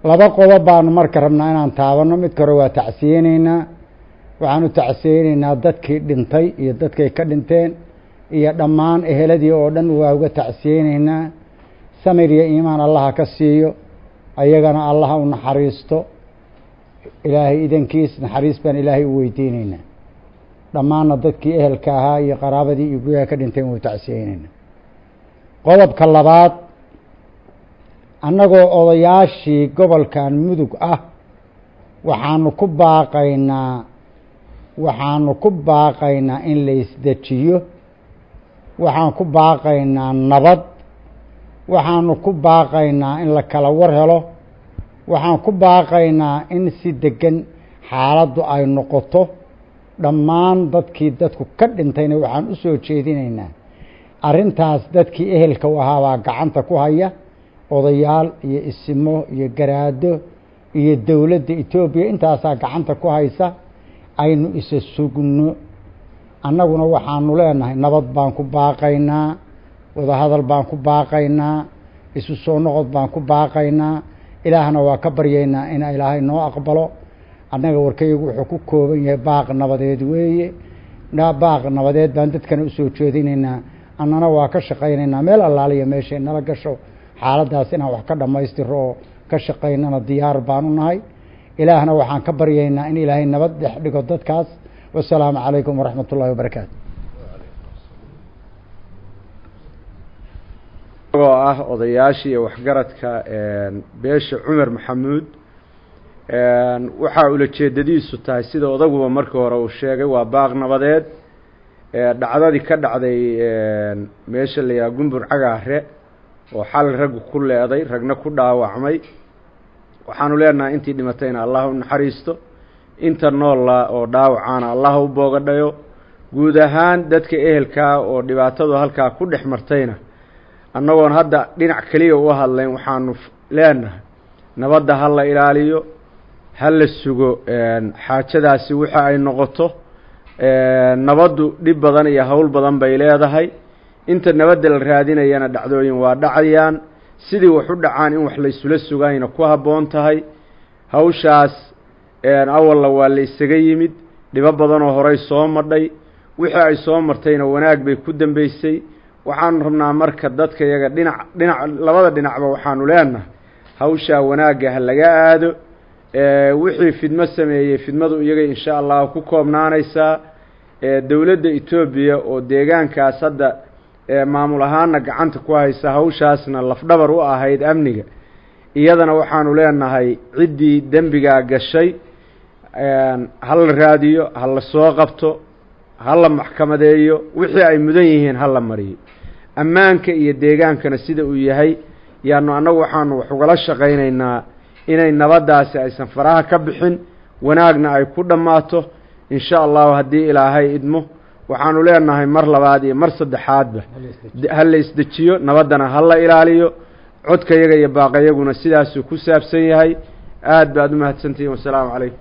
laba qodob baanu marka rabnaa inaan taabanno midka hore waa tacsiyeyneynaa waxaanu tacsiyeyneynaa dadkii dhintay iyo dadkay ka dhinteen iyo dhammaan eheladii oo dhan waa uga tacsiyeyneynaa samir iyo iimaan allaha ka siiyo ayagana allaha u naxariisto ilaahay idankiis naxariis baan ilaahay u weydiineynaa dhammaanna dadkii ehelka ahaa iyo qaraabadii iyo guryaha ka dhinteen wuu tacsiyeyneynaa qodobka labaad annagoo odayaashii gobolkan mudug ah waxaanu ku baaqaynaa waxaanu ku baaqaynaa in la isdejiyo waxaan ku baaqaynaa nabad waxaanu ku baaqaynaa in la kala war helo waxaan ku baaqaynaa in si degan xaaladdu ay noqoto dhammaan dadkii dadku ka dhintayna waxaan u soo jeedinaynaa arrintaas dadkii ehelka u ahaabaa gacanta ku haya odayaal iyo isimo iyo garaado iyo dowladda etoobiya intaasaa gacanta ku haysa aynu isa sugno annaguna waxaanu leenahay nabad baan ku baaqaynaa wadahadal baan ku baaqaynaa isu soo noqod baan ku baaqaynaa ilaahna waa ka baryaynaa in ilaahay noo aqbalo annaga warkayagu wuxuu ku kooban yahay baaq nabadeed weeye baaq nabadeed baan dadkana usoo jeedinaynaa annana waa ka shaqaynaynaa meel allaaliya meeshay nala gasho xaaladdaas inaan wax ka dhammaystiro oo ka shaqaynana diyaar baanu nahay ilaahna waxaan ka baryaynaa in ilaahay nabad dhex dhigo dadkaas wasalaamu calaykum waraxmat ullahi wabarakaatu oo ah odayaashii iyo waxgaradka beesha cumar maxamuud waxaa ulajeedadiisu tahay sida odaguba markii hore uu sheegay waa baaq nabadeed dhacdadii ka dhacday meesha la yidhaha gumbur cagaare oo xal raggu ku leeday ragna ku dhaawacmay waxaanu leenahay intii dhimatayna allah u naxariisto inta noolla oo dhaawacaana allah u boogadhayo guud ahaan dadka ehelkaa oo dhibaatadu halkaa ku dhex martayna annagoon hadda dhinac keliya u hadlayn waxaanu leenahay nabadda ha la ilaaliyo ha la sugo xaajadaasi waxa ay noqoto nabaddu dhib badan iyo howl badan bay leedahay inta nabadda la raadinayana dhacdooyin waa dhacayaan sidii wax u dhacaan in wax laysula sugayna ku habboon tahay hawshaas awalla waa la isaga yimid dhibo badanoo horey soo madhay wixii ay soo martayna wanaag bay ku dambeysay waxaanu rabnaa marka dadka iyaga dhinac dhinac labada dhinacba waxaanu leenahay hawshaa wanaagga ha laga aado wixii fidmo sameeyey fidmadu iyaga insha allahu ku koobnaanaysaa dowladda etoobiya oo deegaankaas hadda maamul ahaana gacanta ku haysa hawshaasna lafdhabar u ahayd amniga iyadana waxaanu leenahay ciddii dembigaa gashay ha la raadiyo ha la soo qabto ha la maxkamadeeyo wixii ay mudan yihiin ha la mariyo ammaanka iyo deegaankana sida uu yahay yaanu annagu waxaanu wax ugala shaqaynaynaa inay nabaddaasi aysan faraha ka bixin wanaagna ay ku dhammaato insha allahu haddii ilaahay idmo waxaanu leenahay mar labaad iyo mar saddexaadba ha la isdejiyo nabaddana ha la ilaaliyo codkayaga iyo baaqayaguna sidaasuu ku saabsan yahay aad baad u mahadsantihiin wasalaamu calaykum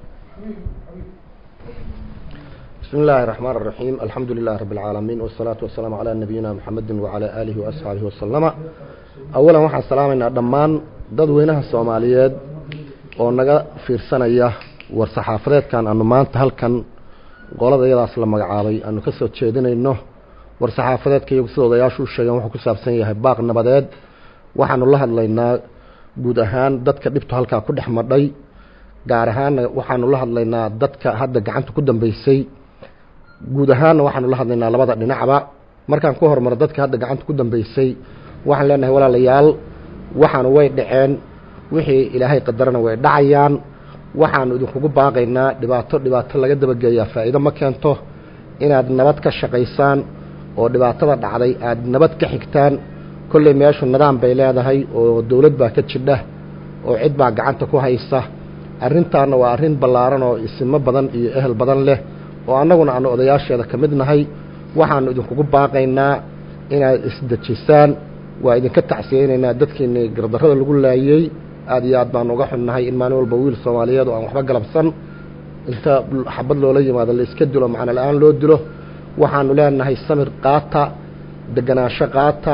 بسم الله الرحمن الرحيم الحمد لله رب العالمين والصلاة والسلام على نبينا محمد وعلى آله وأصحابه وسلم أولا waxaan salaamaynaa dhammaan dadweynaha Soomaaliyeed oo naga fiirsanaya war saxaafadeedkan aanu maanta halkan qolada iyadaas la magacaabay aanu ka soo jeedinayno war saxaafadeedka iyagu sida odayaashu u sheegeen wuxuu ku saabsan yahay baaq nabadeed waxaanu la hadlaynaa guud ahaan dadka dhibtu halkaa ku dhex madhay gaar ahaanna waxaanu la hadlaynaa dadka hadda gacanta ku dambeysay guud ahaanna waxaanu la hadlaynaa labada dhinacba markaan ku hormaro dadka hadda gacanta ku dambeysay waxaan leenahay walaalayaal waxaanu way dhaceen wixii ilaahay qadarana way dhacayaan waxaanu idinkugu baaqaynaa dhibaato dhibaato laga dabageeyaa faa'iido ma keento inaad nabad ka shaqaysaan oo dhibaatada dhacday aada nabad ka xigtaan kolley meeshu nidaam bay leedahay oo dowlad baa ka jidha oo cid baa gacanta ku haysa arrintaana waa arrin ballaaran oo isimo badan iyo ehel badan leh oo annaguna aanu odayaasheeda ka mid nahay waxaanu idinkugu baaqaynaa inaad isdejisaan waa idinka tacsiyeynaynaa dadkiinii gardarrada lagu laayey aad iyo aad baanu uga xunnahay in maalin walba wiil soomaaliyeed oo aan waxba galabsan inta xabad loola yimaado la iska dilo macno la-aan loo dilo waxaanu leenahay samir qaata deganaansho qaata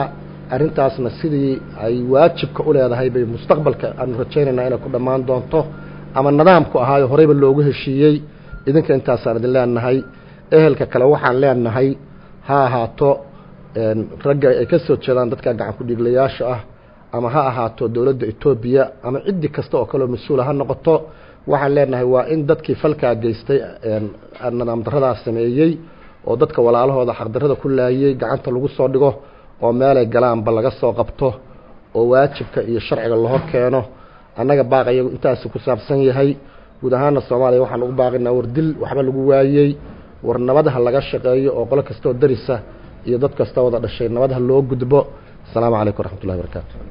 arrintaasna sidii ay waajibka u leedahay bay mustaqbalka aanu rajaynaynaa inay ku dhammaan doonto ama nidaamku ahaayo horeyba loogu heshiiyey idinka intaasaan idin leenahay ehelka kale waxaan leenahay ha ahaato ragga ay ka soo jeedaan dadka gacan ku-dhiiglayaasha ah ama ha ahaato dowladda etoobiya ama ciddi kasta oo kaleo mas-uula ha noqoto waxaan leenahay waa in dadkii falkaa geystay nidaam daradaas sameeyey oo dadka walaalahooda xaqdarada ku laayey gacanta lagu soo dhigo oo meelay galaanba laga soo qabto oo waajibka iyo sharciga la hor keeno annaga baaq iyagu intaasi ku saabsan yahay guud ahaana soomaaliya waxaan ugu baaqinaa war dil waxba lagu waayey war nabadha laga shaqeeyo oo qolo kasta oo darisa iyo dad kasta wada dhashay nabadha loo gudbo asalaamu calaykum waraxmatullahi barakaatu